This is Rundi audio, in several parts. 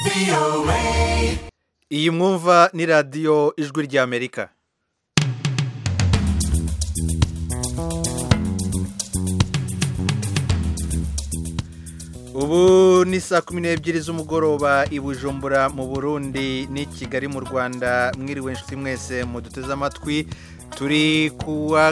iyi mwumva ni radiyo ijwi ry'amerika ubu ni saa kumi n'ebyiri z'umugoroba i bujumbura mu burundi n'i kigali mu rwanda mwiriwe inshuti mwese muduteze amatwi turi kuwa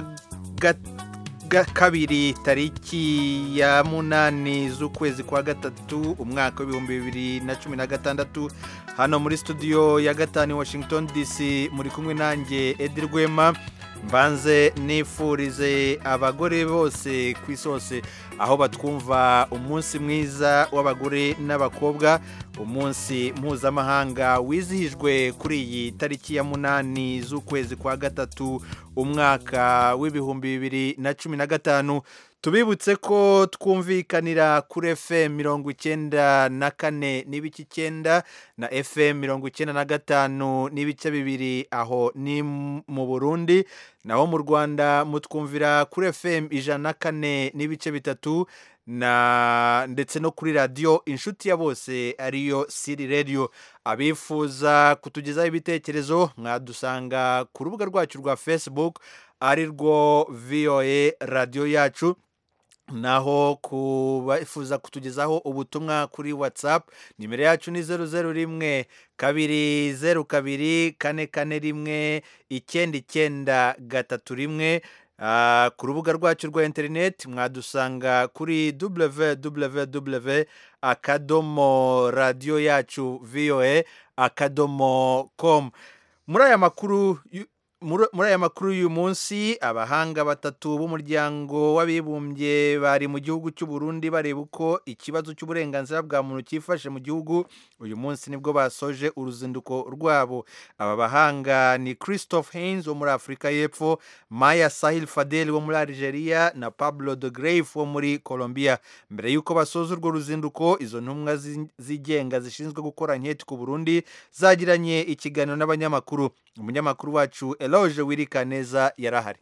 kabiri tariki ya munani z'ukwezi kwa gatatu umwaka w'ibihumbi bibiri na cumi na gatandatu hano muri studio ya gatanu i washington dc muri kumwe nanjye edi rwema mbanze nifurize abagore bose ku isi hose aho batwumva umunsi mwiza w'abagore n'abakobwa umunsi mpuzamahanga wizihijwe kuri iyi tariki ya munani z'ukwezi kwa gatatu umwaka w'ibihumbi bibiri na cumi na gatanu tubibutse ko twumvikanira kuri fm mirongo icyenda na kane n'ibice icyenda na fm mirongo icyenda na gatanu n'ibice bibiri aho ni mu burundi naho mu rwanda mutwumvira kuri fm ijana na kane n'ibice bitatu na ndetse no kuri radiyo inshuti ya bose ariyo siri radiyo abifuza kutugezaho ibitekerezo mwadusanga ku rubuga rwacu rwa facebook ari rwo voa radiyo yacu naho kubafuza kutugezaho ubutumwa kuri whatsapp nimero yacu ni zeru zeru rimwe kabiri zeru kabiri kane kane rimwe icyenda icyenda gatatu rimwe ku rubuga rwacu rwa interineti mwadusanga kuri www akadomo radiyo yacu voa akadomo komu muri aya makuru muri aya makuru y'uyu munsi abahanga batatu b'umuryango w'abibumbye bari mu gihugu cy'u Burundi bareba uko ikibazo cy'uburenganzira bwa muntu cyifashe mu gihugu uyu munsi nibwo basoje uruzinduko rwabo aba bahanga ni christophe Haynes wo muri afurika y'epfo maya sahil fadel wo muri algeria na pablo de grave wo muri colombia mbere y'uko basoza urwo ruzinduko izo ntumwa zigenga zishinzwe gukora nketi ku burundi zagiranye ikiganiro n'abanyamakuru umunyamakuru wacu eloge wirika neza yarahari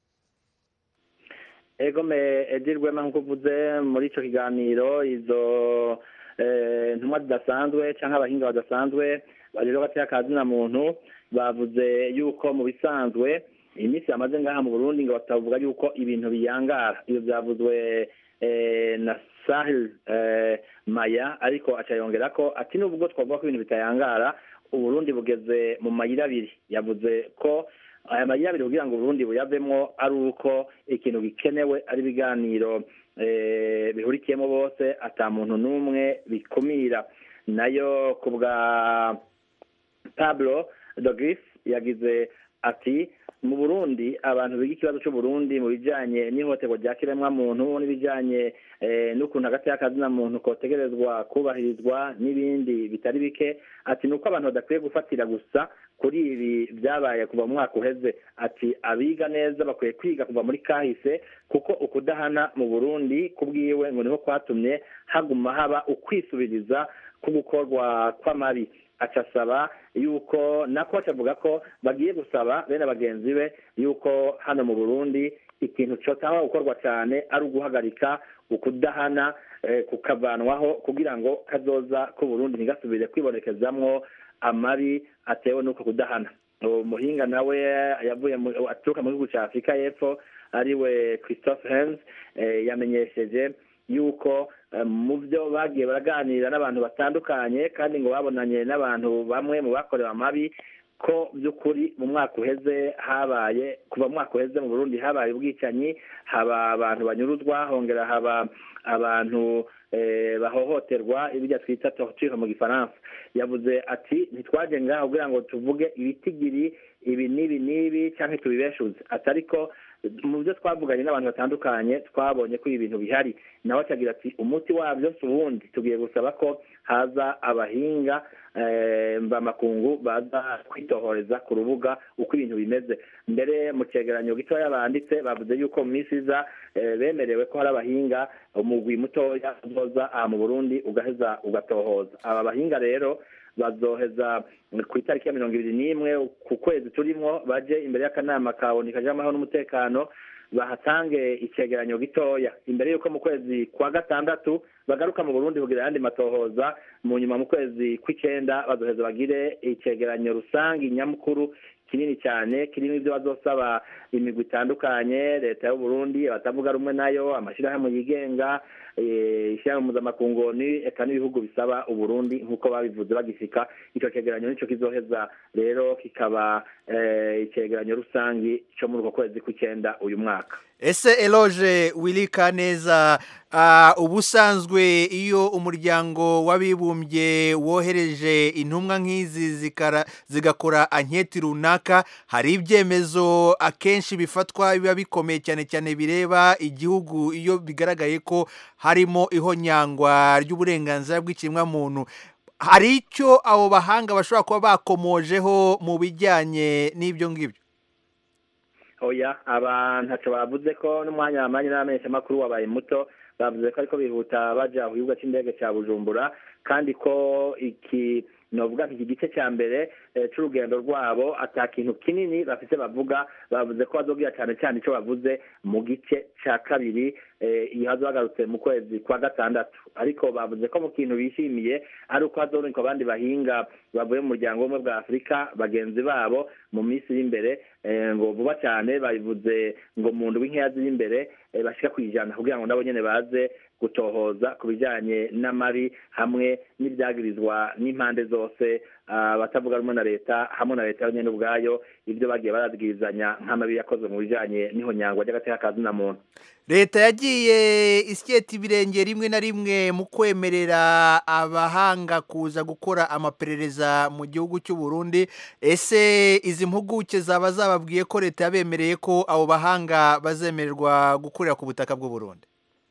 egome edirwema nk'uko uvuze muri icyo kiganiro izo ntumwa zidasanzwe cyangwa abahinga badasanzwe bageze gateye akazina muntu bavuze yuko mu bisanzwe iminsi yamaze ngaha mu burundi ngo batavuga yuko ibintu biyangara iyo byavuzwe na sahil maya ariko acayongera ko ati nubwo twavuga ko ibintu bitayangara uburundi bugeze mu mayira abiri yavuze ko aya mayira abiri kugira ngo uburundi buyavemo ari uko ikintu gikenewe ari ibiganiro bihurikiyemo bose ata muntu n'umwe bikumira nayo ku bwa pablo dogris yagize ati mu burundi abantu biga ikibazo cy'uburundi mu bijyanye n'ihohoterwa rya kiremwamuntu n'ibijyanye n'ukuntu hagati y'akazina muntu kotegerezwa kubahirizwa n'ibindi bitari bike ati ni uko abantu badakwiye gufatira gusa kuri ibi byabaye kuva mu mwaka uheze ati abiga neza bakwiye kwiga kuva muri kahise kuko ukudahana mu burundi kubwiwe ngo niho kwatumye haguma haba ukwisubiriza ku gukorwa kw'amabi acasaba yuko nako acavuga ko bagiye gusaba bene bagenzi be yuko hano mu burundi ikintu cyotaho gukorwa cyane ari uguhagarika ukudahana kukavanwaho kugira ngo kazoza ku burundi ntigasubire kwibonekezamwo amabi atewe n'uko kudahana umuhinga nawe yavuye aturuka mu gihugu cya afurika y'epfo ariwe christophe hens yamenyesheje yuko mu byo bagiye baraganira n'abantu batandukanye kandi ngo babonanye n'abantu bamwe mu bakorewe amabi ko by'ukuri mu mwaka uheze habaye kuva mu mwaka uheze mu burundi habaye ubwicanyi haba abantu banyuruzwa hongera haba abantu bahohoterwa ibyo twita torture mu gifaransa yavuze ati ntitwaje ngaho kugira ngo tuvuge ibitigiri ibi n'ibi n'ibi cyangwa tubibeshuze atari ko mu byo twavuganye n'abantu batandukanye twabonye ko ibi bintu bihari nawe akagira ati umuti wabyo si ubundi tugiye gusaba ko haza abahinga mvamakungu baza kwitohoreza ku rubuga uko ibintu bimeze mbere mu cyegeranyo gitoya banditse bavuze yuko mu minsi iza bemerewe ko hari abahinga umugwi mutoya uzoza aha mu burundi ugaheza ugatohoza aba bahinga rero bazoheza ku itariki ya mirongo ibiri n'imwe ku kwezi turimo baje imbere y'akanama ka oni kajyamo n'umutekano bahatange icegeranyo gitoya imbere y'uko mu kwezi kwa gatandatu bagaruka mu burundi kugira ayandi matohoza mu nyuma mu kwezi kw'icenda bazoheza bagire icegeranyo rusange nyamukuru kinini cyane kirimo ibyo bazosaba imigwi itandukanye leta y'uburundi abatavuga rumwe nayo amashyirahamwe yigenga ishyirahamwe mpuzamakungu eka n'ibihugu bisaba uburundi nk'uko babivuze bagifika icyo cegeranyo nicyo kizoheza rero kikaba icegeranyo rusange cyo muri uko kwezi kw'icyenda uyu mwaka ese eloge wirika neza ubusanzwe iyo umuryango w'abibumbye wohereje intumwa nk'izi zigakora anketi runaka hari ibyemezo akenshi bifatwa biba bikomeye cyane cyane bireba igihugu iyo bigaragaye ko harimo ihonyangwa ry'uburenganzira bw'ikiremwamuntu hari icyo abo bahanga bashobora kuba bakomojeho mu bijyanye n'ibyo ngibyo oya aba ntacyo bavuze ko n'umwanya wamanye n'abamenyeshamakuru wabaye muto bavuze ko ariko bihuta baja ku kibuga cy'indege cya bujumbura kandi ko iki novuga iki gice cya mbere c'urugendo rwabo ata kintu kinini bafise bavuga bavuze ko bazobwira cyane cyane icyo bavuze mu gice cya kabiri iyo hazagarutse mu kwezi kwa gatandatu ariko bavuze ko mu kintu bishimiye ari uko hazorunka abandi bahinga bavuye mu muryango w'ubumwe bwa afurika bagenzi babo mu minsi iri imbere ngo vuba cyane babivuze ngo mu ndwi nkeya ziri imbere bashyira ku ijana kugira ngo nabo nyine baze gutohoza ku bijyanye n'amabi hamwe n'ibyagirizwa n'impande zose abatavuga rumwe na leta hamwe na leta nyine ubwayo ibyo bagiye barazwirizanya nk'amabi yakozwe mu bijyanye n'ihonyangwa ry'agateka ka zina muntu leta yagiye isyeta ibirenge rimwe na rimwe mu kwemerera abahanga kuza gukora amaperereza mu gihugu cy'u Burundi ese izi mpuguke zaba zababwiye ko leta yabemereye ko abo bahanga bazemererwa gukorera ku butaka bw'u Burundi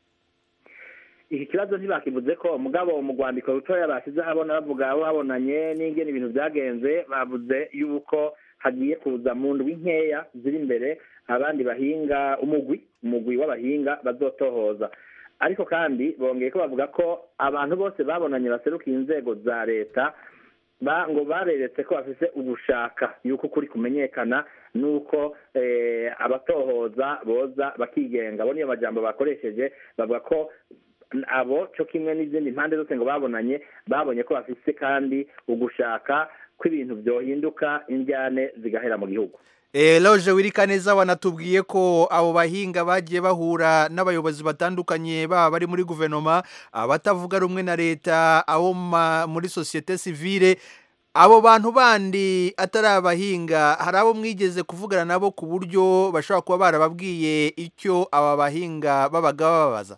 iki kibazo ntibakivuze ko umugabo mu rwandiko rutoya bashyize habona bavuga abo babonanye n'ingene ibintu byagenze bavuze yuko hagiye kuza mu ndwi nkeya ziri imbere abandi bahinga umugwi umugwi w'abahinga bazotohoza ariko kandi bongeye ko bavuga ko abantu bose babonanye baserukiye inzego za leta ngo bareretse ko bafite ugushaka yuko ukuri kumenyekana nuko abatohoza boza bakigenga abo niyo majambo bakoresheje bavuga ko abo cyo kimwe n'izindi mpande zose ngo babonanye babonye ko bafite kandi ugushaka ko ibintu byohinduka indyane zigahera mu gihugu loje wirika neza wanatubwiye ko abo bahinga bagiye bahura n'abayobozi batandukanye baba bari muri guverinoma abatavuga rumwe na leta abo muri sosiyete sivile abo bantu bandi atari abahinga hari abo mwigeze kuvugana nabo ku buryo bashobora kuba barababwiye icyo aba bahinga babaga bababaza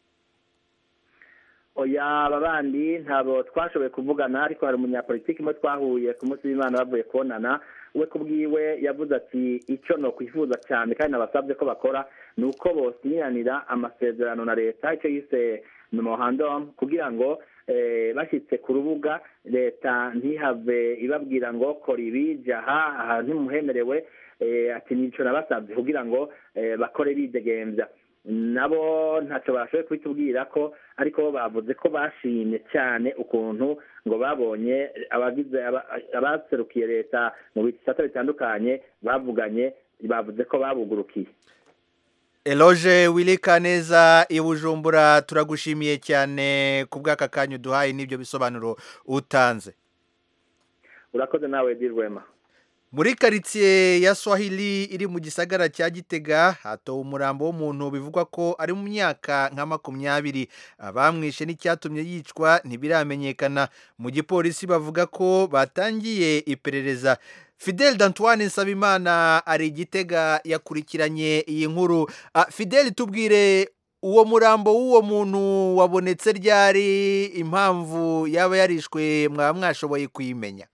oya aba bandi ntabwo twashoboye kuvugana ariko hari umunyapolitiki umwe twahuye ku munsi w'imana bavuye kubonana we ku bwiwe yavuze ati icyo ni ukwifuza cyane kandi nabasabye ko bakora ni uko bosinyiranira amasezerano na leta icyo yise memorandumu kugira ngo bashyitse ku rubuga leta ntihave ibabwira ngo kora ibi jaha aha ntimuhemerewe ati nicyo nabasabye kugira ngo bakore bidegembya nabo ntacyo bashoboye kubitubwira ko ariko bavuze ko bashimye cyane ukuntu ngo babonye abagize abaserukiye leta mu bisata bitandukanye bavuganye bavuze ko babugurukiye eloge wirika neza i bujumbura turagushimiye cyane ku bw'aka kanya uduhaye n'ibyo bisobanuro utanze urakoze nawe dirwema muri karitsiye ya swahili iri mu gisagara cya gitega hatowe umurambo w'umuntu bivugwa ko ari mu myaka nka makumyabiri abamwishe n'icyatumye yicwa ntibiramenyekana mu gipolisi bavuga ko batangiye iperereza fidel d'antoine nsabimana ari igitega yakurikiranye iyi nkuru fidel tubwire uwo murambo w'uwo muntu wabonetse ryari impamvu yaba yarishwe mwaba mwashoboye kuyimenya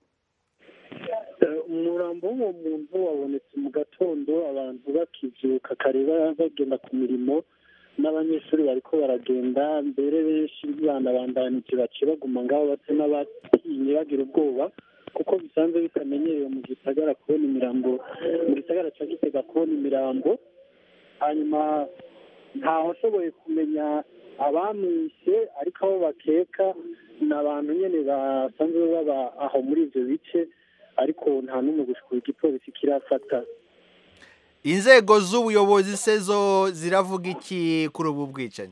umurambo w'uwo muntu wabonetse mu gatondo abantu bakibyuka kare bagenda ku mirimo n'abanyeshuri bariko baragenda mbere benshi banabandanije baciye baguma ngaho basa n'abatinye bagira ubwoba kuko bisanzwe bitamenyerewe mu gisagara kubona imirambo mu gisagara cya gitega kubona imirambo hanyuma ntawashoboye kumenya abamwishe ariko abo bakeka ni abantu nyine basanzwe baba aho muri ibyo bice ariko nta n'umwe gushikura igipolisi kirafata inzego z'ubuyobozi se zo ziravuga iki kuri ubu bwicanyi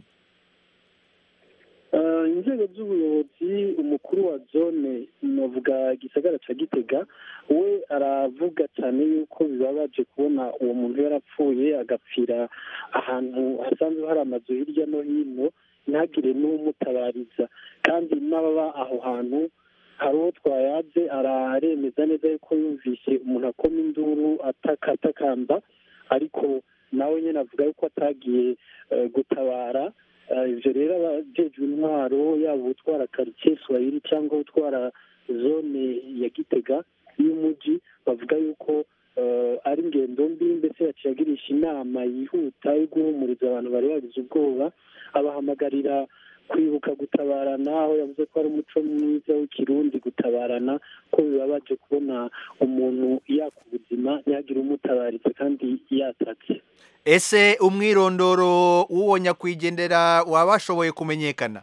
inzego z'ubuyobozi umukuru wa zone navuga gisagara cya gitega we aravuga cyane yuko bibabaje kubona uwo muntu yarapfuye agapfira ahantu hasanzwe hari amazu hirya no hino ntagire n'umutabariza kandi n'ababa aho hantu hari uwo twayaze araremeza neza yuko yumvise umuntu akoma induru atakatakamba ariko nawe nyine avuga yuko atagiye gutabara ibyo rero abajejwe intwaro yaba utwara karitsiye swahili cyangwa utwara zone ya gitega y'umujyi bavuga yuko ari ingendo mbi mbese yaciye agirisha inama yihuta yo guhumuriza abantu bari bagize ubwoba abahamagarira kwibuka gutabarana aho yavuze ko ari umuco mwiza w'ikirundi gutabarana ko bibabaje kubona umuntu yaka ubuzima ntihagire umutabaritse kandi yatatse ese umwirondoro w'uwo nyakwigendera waba washoboye kumenyekana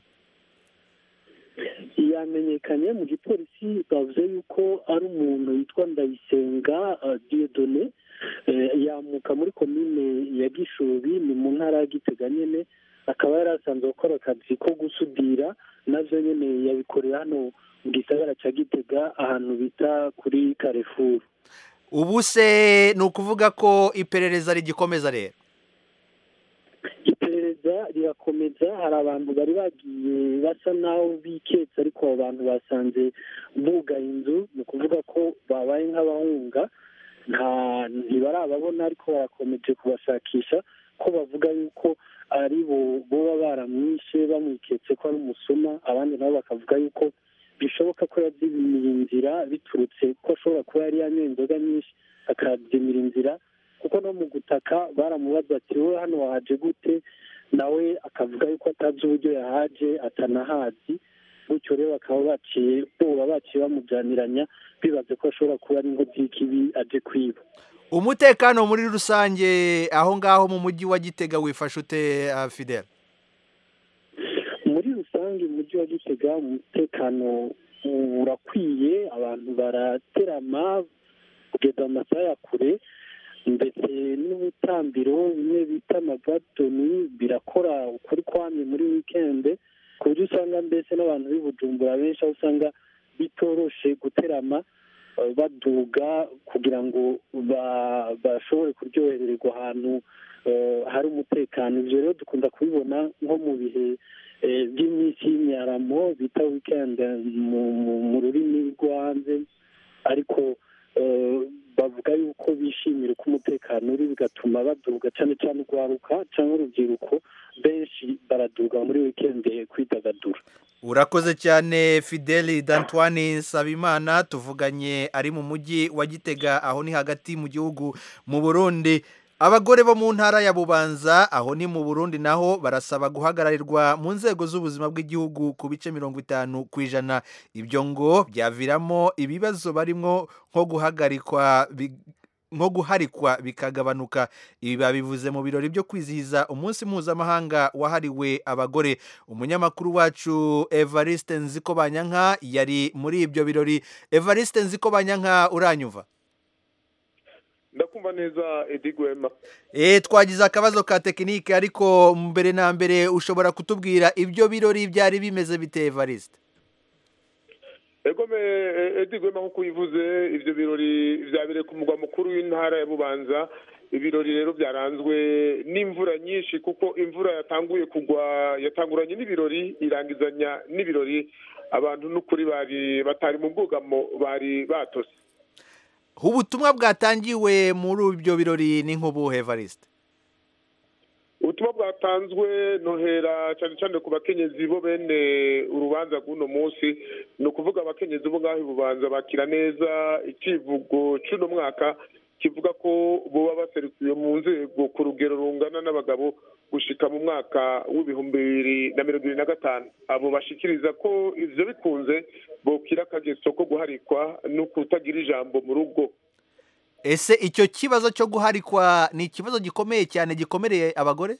yamenyekanye mu gipolisi bavuze yuko ari umuntu witwa ndayisenga diyodone yamuka muri komine ya gishubi ni mu ntara ya gitega nyine akaba yari asanzwe gukora akazi ko gusudira nabyo nyine yabikorera hano mu gisagara cya gitega ahantu bita kuri karefuru ubu se ni ukuvuga ko iperereza rigikomeza rero iperereza rirakomeza hari abantu bari bagiye basa naho biketse ariko abo bantu basanze bugaye inzu ni ukuvuga ko babaye nk'abahunga nta ntibarababona ariko barakomeje kubashakisha ko bavuga yuko ari bo boba baramwishe bamwiketse ko ari umusuma abandi nabo bakavuga yuko bishoboka ko yazimiye inzira biturutse ko ashobora kuba yari yanyoye inzoga nyinshi akazimira inzira kuko no mu gutaka baramubaza ati wowe hano wahaje gute nawe akavuga yuko atazi uburyo yahaje atanahazi bityo rero bakaba baciye boba baciye bamujyaniranya bibaze ko ashobora kuba ari inkozi y'ikibi aje kwiba umutekano muri rusange aho ngaho mu mujyi wa gitega wifashe ute fidel muri rusange umujyi wa gitega umutekano urakwiye abantu baraterama kugeza mu masaha ya kure ndetse n'ubutambiro bimwe bita amagadoni birakora ukuri kwamye muri wikende ku buryo usanga mbese n'abantu b'i bujumbura benshi aho usanga bitoroshe guterama baduga kugira ngo bashobore kuryohererwa ahantu hari umutekano ibyo rero dukunda kubibona nko mu bihe by'iminsi y'imyaramo bita wikendi mu rurimi rwo hanze ariko bavuga yuko bishimira uko umutekano uri bigatuma baduga cyane cyane urwaruka cyangwa urubyiruko benshi baraduga muri wikendi kwidagadura urakoze cyane fideli d'antoine nsabimana tuvuganye ari mu mujyi wa gitega aho ni hagati mu gihugu mu burundi abagore bo mu ntara ya bubanza aho ni mu burundi naho barasaba guhagararirwa mu nzego z'ubuzima bw'igihugu ku bice mirongo itanu ku ijana ibyo ngo byaviramo ibibazo barimo nko guhagarikwa nko guharikwa bikagabanuka ibi babivuze mu birori byo kwizihiza umunsi mpuzamahanga wahariwe abagore umunyamakuru wacu evariste nziko banyanka yari muri ibyo birori evariste nziko banyanka uranyuva ndakumva neza edi gwema eee twagize akabazo ka tekinike ariko mbere na mbere ushobora kutubwira ibyo birori byari bimeze bite evariste egome edi gwema nk'uko ubivuze ibyo birori byabereye ku mugwa mukuru w'intara ya bubanza ibirori rero byaranzwe n'imvura nyinshi kuko imvura yatanguye kugwa yatanguranye n'ibirori irangizanya n'ibirori abantu n'ukuri bari batari mu bwugamo bari batose ubutumwa bwatangiwe muri ibyo birori ni nk'ubuhe evariste ubutumwa bwatanzwe nohera cyane cyane ku bakenyezi bo bene urubanza rw'uno munsi ni ukuvuga abakenyezi bo ngaho bubanza bakira neza ikivugo cy'uno mwaka kivuga ko boba baserukiwe mu nzego ku rugero rungana n'abagabo gushika mu mwaka w'ibihumbi bibiri na mirongo irindwi na gatanu abo bashikiriza ko ivyo bikunze bokira akageso ko guharikwa no kutagira ijambo mu rugo ese icyo kibazo cyo guharikwa ni ikibazo gikomeye cyane gikomereye abagore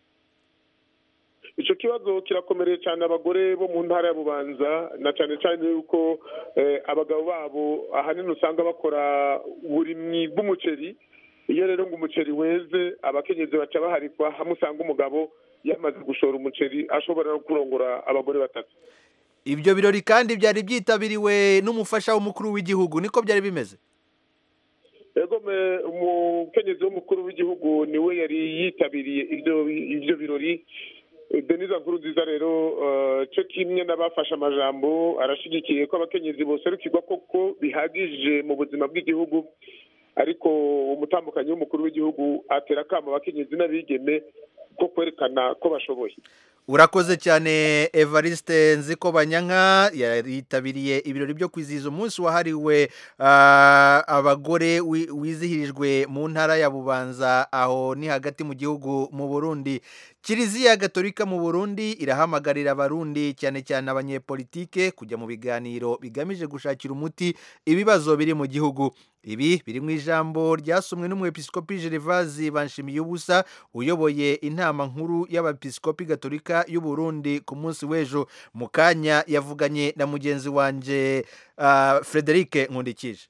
icyo kibazo kirakomereye cyane abagore bo mu ntara ya bubanza na cyane cyane yuko abagabo babo ahanini usanga bakora uburimwi bw'umuceri iyo rero ngo umuceri weze abakenyezi baca baharikwa hamwe usanga umugabo yamaze gushora umuceri ashobora no kurongora abagore batatu ibyo birori kandi byari byitabiriwe n'umufasha w'umukuru w'igihugu niko byari bimeze ego me umukenyezi w'umukuru w'igihugu niwe yari yitabiriye ibyo ibyo birori Eh, denise nkuru nziza rero eh, cyo kimwe n'abafashe amajambo arashigikiye ko abakenyezi boserukirwa koko bihagije mu buzima bw'igihugu ariko umutambukanyi w'umukuru w'igihugu atera akamo abakenyezi n'abigeme ko kwerekana ko bashoboye urakoze cyane evariste nziko banyanka yitabiriye ibirori byo kwizihiza umunsi wahariwe ah, abagore wi- wizihirijwe mu ntara ya bubanza aho ni hagati mu gihugu mu burundi kiliziya gatolika mu burundi irahamagarira abarundi cyane cyane abanyepolitike kujya mu biganiro bigamije gushakira umuti ibibazo biri mu gihugu ibi biri mu ijambo ryasomwe n'umwepiskopi Gervase banshimiye ubusa uyoboye inama nkuru y'abepiskopi gatolika y'u Burundi ku munsi w'ejo mu kanya yavuganye na mugenzi wanje uh, Frederic Nkundikije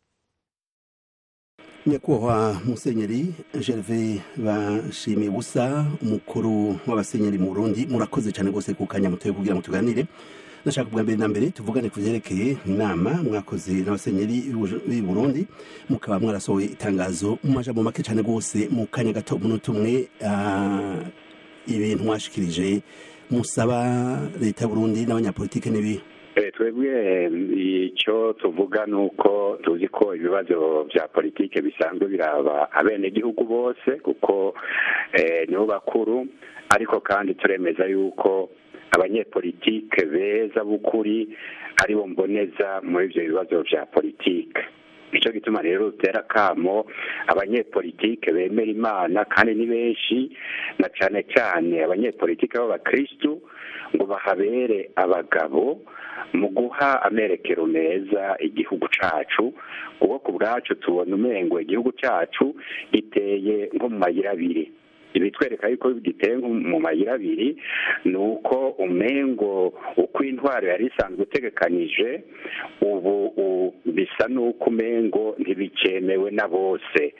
nyakubahwa musenyeri gerve bashimiye ubusa umukuru w'abasenyeri mu burundi murakoze cyane rwose ku kanya mutoye kugira ngo tuganire nashaka bwa mbere na mbere tuvugane ku byerekeye inama mwakoze n'abasenyeri b'i burundi mukaba mwarasohoye itangazo mu majambo make cyane rwose mu kanya gato umunota umwe ah, ibintu mwashikirije musaba leta y'uburundi n'abanyapolitike n'ibi Eh, twebwe icyo tuvuga ni uko tuzi ko ibibazo bya politike bisanzwe biraba abenegihugu bose kuko eh, nibo bakuru ariko kandi turemeza yuko abanyepolitike beza b'ukuri aribo mboneza muri ibyo bibazo bya politike nicyo gituma rero dutera akamo abanyepolitike bemera imana kandi ni benshi na cyane cyane abanyepolitike b'abakirisitu ngo bahabere abagabo mu guha amerekero meza igihugu cacu kuko ku bwacu tubona umengo igihugu cacu giteye nko mu mayira abiri ibitwereka yuko giteye nko mu mayira abiri ni uko umengo uko intwaro yari isanzwe utegekanije ubu u- bisa n'uko umengo ntibikemewe na bose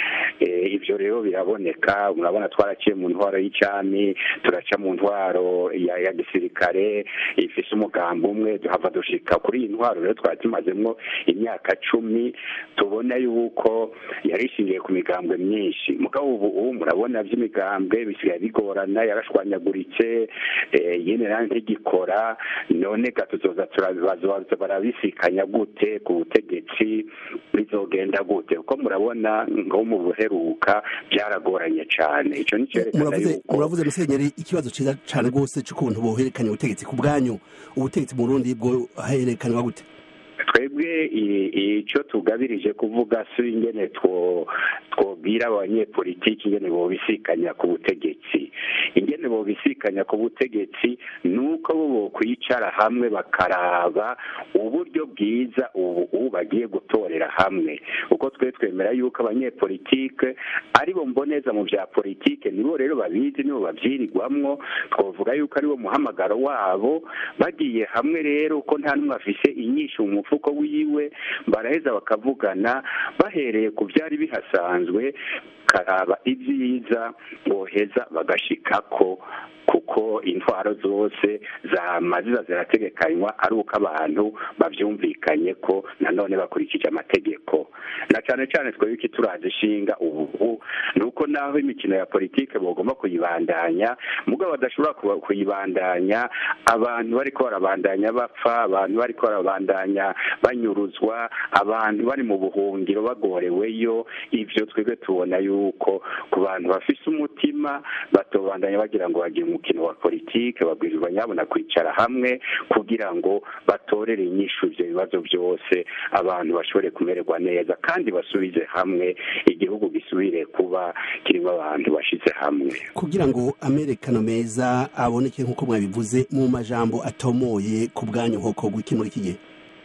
Eh, ibyo rero biraboneka murabona twaraciye mu ntwaro y'icami turaca mu ntwaro ya ya gisirikare ifise umugambi umwe duhava dushika kuri iyi ntwaro rero twari tumazemwo imyaka cumi tubona yuko yari ishingiye ku migambwe myinshi mugabo ubu ubu murabona by'imigambwe bisigaye bigorana yarashwanyaguritse eh, yene nayo ntigikora none gatuzoza turabaza barabisikanya gute ku butegetsi bizogenda gute kuko murabona nko mu buheruka byaragoranye cyane icyo ni cyerekana muravuze yuko muravuze musenyeri ikibazo cyiza cyane rwose cy'ukuntu bohererekanya ubutegetsi ku bwanyu ubutegetsi mu burundi bwo hererekanwa gute twebwe i- icyo tugabirije kuvuga si ingene two twobwira abanyepolitiki ingene bobisikanya ku butegetsi ingene bobisikanya ku butegetsi ni uko bo bokwicara hamwe bakaraba uburyo bwiza ubu ubu bagiye gutorera hamwe kuko twe twemera yuko abanyepolitike aribo mboneza mu bya politike nibo rero babizi nibo babyirirwamwo twavuga yuko ariwo muhamagaro wabo bagiye hamwe rero ko nta n'umwe afise inyishu mu mufuko wiwe baraheza bakavugana bahereye ku byari bihasanzwe karaba ibyiza boheza bagashikako kuko intwaro zose zamaziza zirategekanywa ari uko abantu babyumvikanye ko nanone bakurikije amategeko na cyane cyane twebwe iki turazishinga ubu ni uko naho imikino ya politike bagomba kuyibandanya mugabo badashobora kuba- kuyibandanya abantu bariko barabandanya bapfa abantu bariko barabandanya banyuruzwa abantu bari mu buhungiro bagoreweyo ivyo twebwe tubona yuko ku bantu bafise umutima batobandanya bagira ngo bagire umukino wa politike babwirizwa nyabona kwicara hamwe kugira ngo batorere inyishu ivyo bibazo byose abantu bashobore kumererwa neza kandi basubize hamwe igihugu gisubire kuba kirimo abantu bashize hamwe kugira ngo amerekano meza aboneke nk'uko mwabivuze mu majambo atomoye ku bwanyu nk'uko gwiki muri iki gihe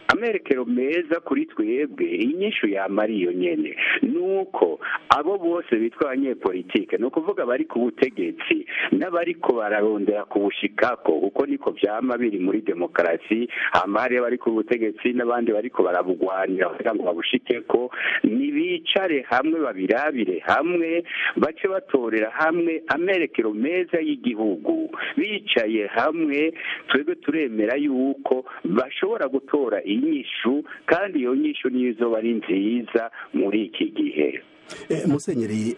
amerekero meza kuri twebwe inyishu yamara iyo nyene nuko abo bose bitwa abanyepolitike ni ukuvuga bari ku butegetsi n'abariko bararondera kubushikako kuko niko vyama biri muri demokarasi hama hariyo abari ku butegetsi n'abandi bariko barabugwanira kugira ngo babushikeko nibicare hamwe babirabire hamwe bace batorera hamwe amerekero meza y'igihugu bicaye hamwe twebwe turemera yuko bashobora gutora inyishu kandi iyo nyishu niyo izoba ari nziza muri iki gihe musenyeri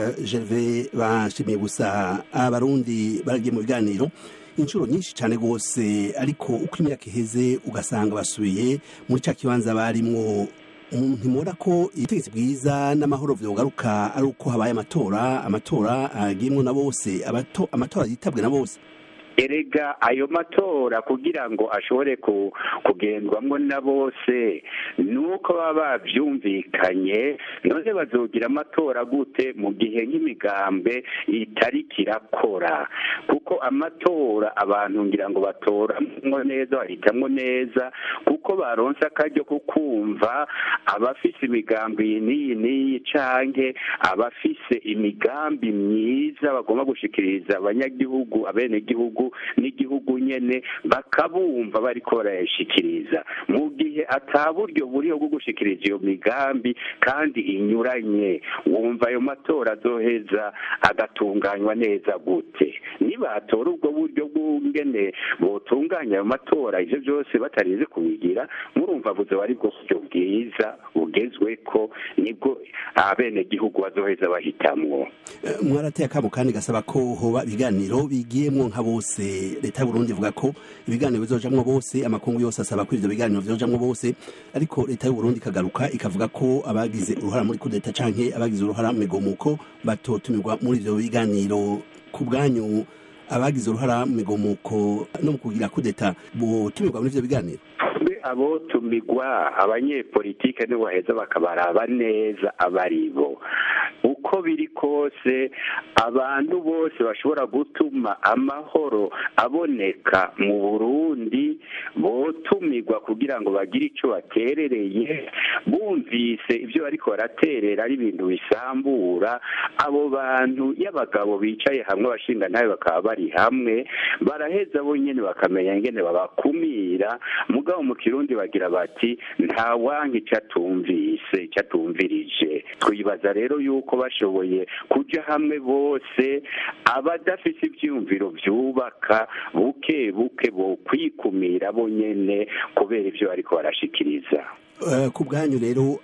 gerve bashimiye gusa abarundi baragiye mu biganiro inshuro nyinshi cyane rwose ariko uko imyaka iheze ugasanga basubiye muri cya kibanza barimwo ntimubona ko ubutegetsi bwiza n'amahoro byogaruka ari uko habaye amatora amatora agiyemo na bose amatora yitabwe na bose erega ayo matora kugira ngo ashobore kugendwamo na bose ni uko baba babyumvikanye none bazogira amatora gute mu gihe nk'imigambe itari kirakora kuko amatora abantu ngira ngo batoramo neza bahitamwo neza kuko baronse akaryo ko kumva abafise imigambi iyi n'iyi n'iyi canke abafise imigambi myiza bagomba gushikiriza abanyagihugu abenegihugu n'igihugu nyene bakabumva bariko barayashikiriza mu gihe ata buryo buriho bwo gushikiriza iyo migambi kandi inyuranye wumva ayo matora azoheza agatunganywa neza gute nibatora ubwo buryo bw'ungene botunganya ayo matora ivyo byose batarize kubigira murumva buzoba ari bwo buryo bwiza bugezweko nibwo abenegihugu bazoheza bahitamwo mwarateye akamo kandi gasaba ko hoba ibiganiro bigiyemwo nka bose leta y'uburundi ivuga ko ibiganiro bizojamwo bose amakungu yose asaba ko ivyo biganiro vyojamwo bose ariko leta y'uburundi ikagaruka ikavuga ko abagize uruhara muri kudeta canke abagize uruhara mu migomuko batotumirwa muri ivyo biganiro ku bwanyu abagize uruhara mu migomuko no mu kugira kudeta botumirwa muri ivyo biganiro abo tumigwa abanyepolitike nibo baheza bakabaraba neza abari bo uko biri kose abantu bose bashobora gutuma amahoro aboneka mu burundi botumirwa kugira ngo bagire icyo baterereye bumvise ibyo bariko baraterera ari ibintu bisambura abo bantu y'abagabo bicaye hamwe abashinga nawe bakaba bari hamwe baraheza bonyine bakamenya ingene babakumira mugabo mu kirundi bagira bati nta wanka icyo atumvise icyo atumvirije twibaza rero yuko bashoboye kuja hamwe bose abadafise ivyiyumviro vyubaka buke buke bo kwikumira bonyene kubera ivyo bariko barashikiriza ku bwanyu rero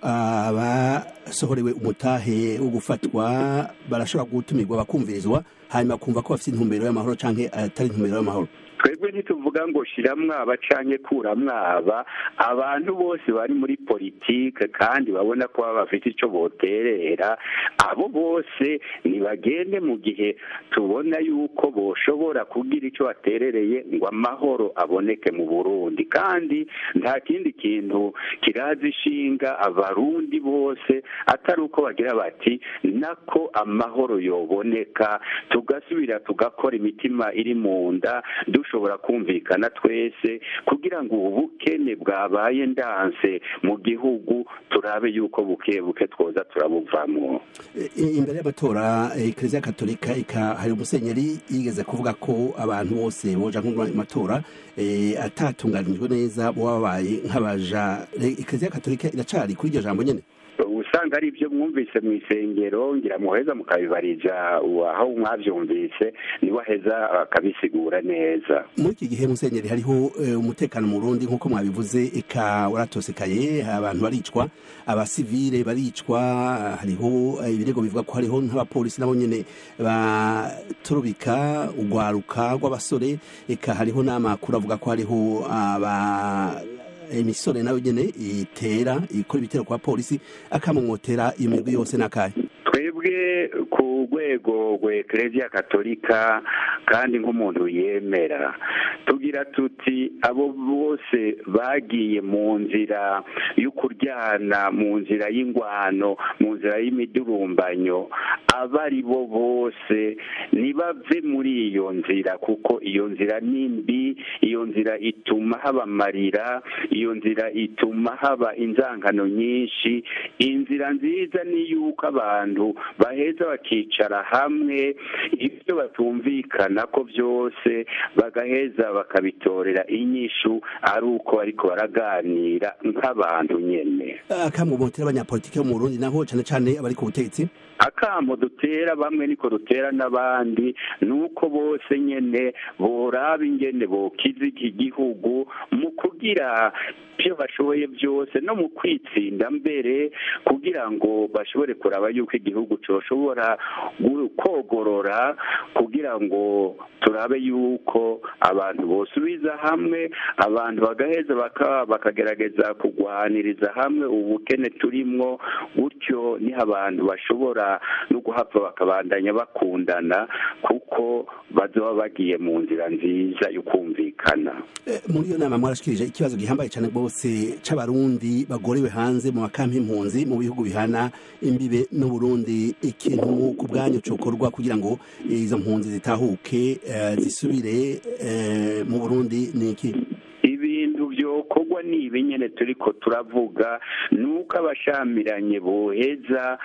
abasohorewe umutahe wo gufatwa barashobora gutumirwa bakumvirizwa hanyuma kumva ko bafite intumbero y'amahoro canke atari intumbero y'amahoro twebwe ntituvuga ngo shira mwaba canke kura mwaba abantu bose bari muri politike kandi babona ko baba bafite ico boterera abo bose nibagende mu gihe tubona yuko boshobora kugira ico baterereye ngo amahoro aboneke mu Burundi kandi nta kindi kintu kirazi ishinga abarundi bose atari uko bagira bati nako amahoro yoboneka tugasubira tugakora imitima iri mu nda dushobora kumvikana twese kugira ngo ubu bukene bwabaye ndanse mu gihugu turabe yuko buke buke twoza turabuvamwo imbere y'amatora ekereziya katolika hari umusenyeri yigeze kuvuga ko abantu bose boja matora atatunganijwe neza boba babaye nk'abaja ekereziya katolika iracari kuri iryo jambo nyene usanga ari ibyo mwumvise mu isengero ngira muheza mukabibariza aho mwabyumvise niwe aheza akabisigura neza muri iki gihe musenyeri hariho umutekano mu Burundi nk'uko mwabivuze eka waratosekaye abantu baricwa abasivile baricwa hariho ibirego bivuga ko hariho nk'abapolisi nabo nyene baturubika urwaruka rw'abasore eka hariho n'amakuru avuga ko hariho aba imisore nayo nyene itera ikora ibitero kwa polisi akamumotera iyo mirwi yose n'akahe twebwe ku rwego rwa ekereziya katolika kandi nk'umuntu yemera tugira tuti abo bose bagiye mu nzira yo kuryana mu nzira y'ingwano mu nzira y'imidurumbanyo abo ari bo bose ntibave muri iyo nzira kuko iyo nzira ni mbi iyo nzira ituma haba amarira iyo nzira ituma haba inzangano nyinshi inzira nziza ni yuko abantu baheza bakicara hamwe ibyo batumvikana ko byose bagaheza bakabitorera inyishu ari uko ariko baraganira nk'abantu nyene akamwe mutera abanyapolitiki bo mu Burundi naho cane cane abari ku butegetsi akamo dutera bamwe niko dutera n'abandi nuko bose nyene boraba ingene bokiza iki gihugu mu kugira ibyo bashoboye byose no mu kwitsinda mbere kugira ngo bashobore kuraba yuko igihugu coshobora kogorora kugira ngo turabe yuko abantu bosubiza hamwe abantu bagaheza bakagerageza kugwaniriza hamwe ubukene turimwo gutyo niho abantu bashobora no guhava bakabandanya bakundana kuko bazoba bagiye mu nzira nziza yo kumvikana muri iyo nama mwarashikirije ikibazo gihambaye cyane rwose c'abarundi bagorewe hanze mu makampi impunzi mu bihugu bihana imbibe n'uburundi ikintu ku bwanyu cokorwa kugira ngo izo mpunzi zitahuke zisubire mu burundi ni iki ibintu byokorwa ni ibi nyene turiko turavuga nuko abashamiranye boheza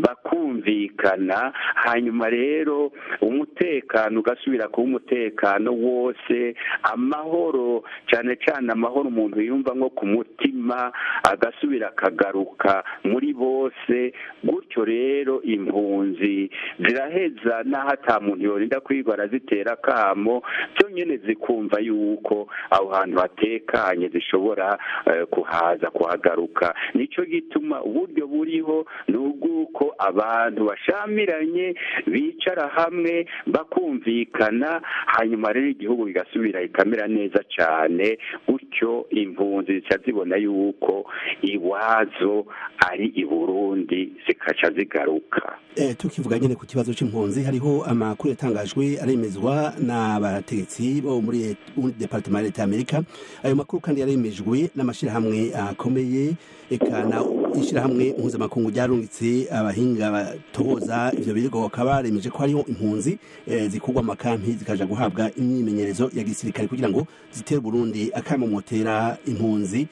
bakumvikana hanyuma rero umutekano ugasubira kuba umutekano wose amahoro cane cane amahoro umuntu yumva nko ku mutima agasubira akagaruka muri bose gutyo rero impunzi ziraheza n'aho ata muntu yorinda kwigwa zitera akamo byo nyene zikumva yuko aho hantu hatekanye zishobora kuhaza kuhagaruka nicyo gituma uburyo buriho ni ubw'uko abantu bashamiranye bicara hamwe bakumvikana hanyuma rero igihugu kigasubira kikamera neza cyane gutyo impunzi zica zibona yuko iwazo ari i burundi zikaca zigaruka tukivuga nyine ku kibazo cy'impunzi hariho amakuru yatangajwe aremezwa n'abategetsi bo muri departement ya leta y'amerika ayo makuru kandi yaremejwe n'amashyirahamwe akomeye eka na ishyirahamwe mpuzamakungu ryarungitse abahinga batohoza ivyo birego bakaba baremeje ko hariho impunzi zikurwa mu makampi zikaja guhabwa imyimenyerezo ya gisirikare kugira ngo zitere Burundi akamomotera impunzi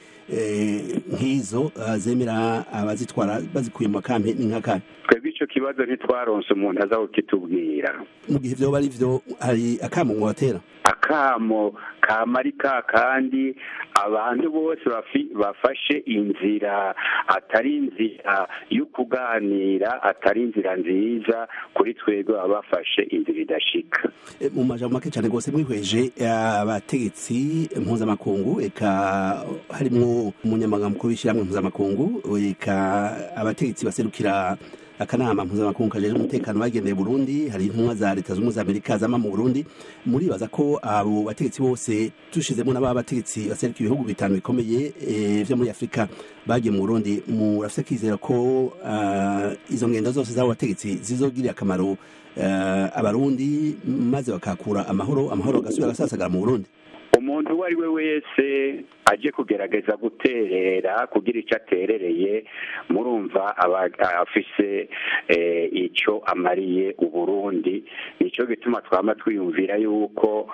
nk'izo zemera abazitwara bazikuye mu makampi ni nk'akahe twebwe ico kibazo ntitwaronse umuntu aza kukitubwira mu gihe vyoba ari vyo hari akamo mwobatera akamo kamari ka kandi abantu bose bafashe inzira atari inzira yo kuganira atari inzira nziza kuri twebwe baba bafashe inzira idashika mu majambo make cyane rwose mwihweje abategetsi mpuzamakungu eka harimwo umunyamaganga mukuru w'ishyirahamwe mpuzamakungu eka abategetsi baserukira akanama mpuzamakungu kajeje umutekano bagendeye Burundi hari intumwa za leta z'ubumwe za Amerika zama mu Burundi muribaza ko abo bategetsi bose tushizemo n'aba bategetsi baseruka ibihugu bitanu bikomeye vyo muri Afrika bagiye mu Burundi murafise kwizera ko izo ngendo zose z'abo bategetsi zizogirira akamaro abarundi maze bakakura amahoro amahoro agasubira agasasagara mu Burundi umuntu uwo ari we wese aje kugerageza guterera kugira icyo aterereye murumva aba afise icyo amariye uburundi nicyo gituma twaba twiyumvira yuko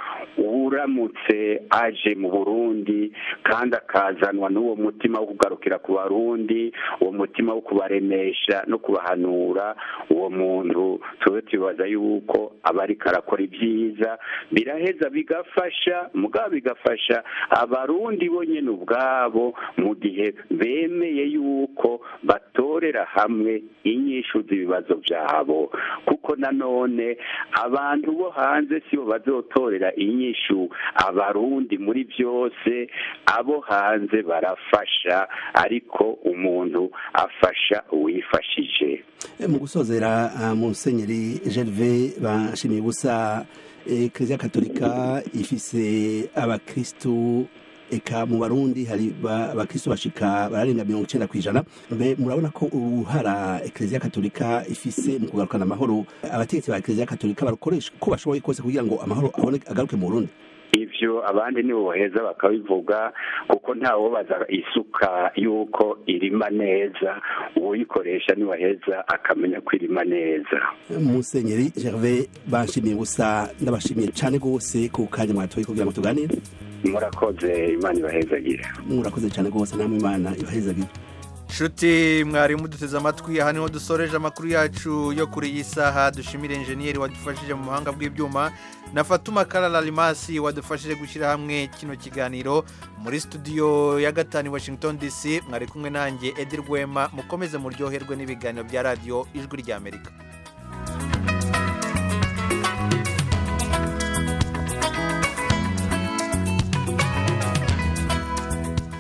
uramutse aje mu burundi kandi akazanwa n'uwo mutima wo kugarukira ku barundi uwo mutima wo kubaremesha no kubahanura uwo muntu tube tubibaza yuko aba ariko arakora ibyiza biraheza bigafasha mugabo bigafasha abarundi bo nyine ubwabo mu gihe bemeye yuko batorera hamwe inyishu z'ibibazo byabo kuko nanone abantu bo hanze si bo bazotorera inyishu abarundi muri byose abo hanze barafasha ariko umuntu afasha uwifashije mu gusozera musenyeri gerve bashimiye ubusa kiliziya katolika ifise abakristu eka mu barundi hari abakristo bashika bararenga mirongo icenda kw'ijana mbe murabona ko uruhara ekereziya katolika ifise mu kugarukana amahoro abategetsi ba ekereziya katolika barukoresha uko bashoboye kose kugira ngo amahoro abone agaruke mu burundi ivyo abandi nibo boheza bakabivuga kuko ntawobaza isuka yuko irima neza uwuyikoresha niwaheza akamenya ko irima neza musenyeri gervais banshimiye gusa ndabashimiye cane rwose ku kanya mwatoye kugira ngo tuganire murakoze imana ibahezagire murakoze cane rwose namwe imana ibahezagire nshuti mwari muduteze amatwi aha niho dusoreje amakuru yacu yo kuri iyi saha dushimire enjeniyeri wadufashije mu buhanga bw'ibyuma na fatuma karara rimasi wadufashije gushyira hamwe kino kiganiro muri studio ya gatanu i washington dc mwari kumwe nanjye edi rwema mukomeze muryoherwe n'ibiganiro bya radiyo ijwi ry'amerika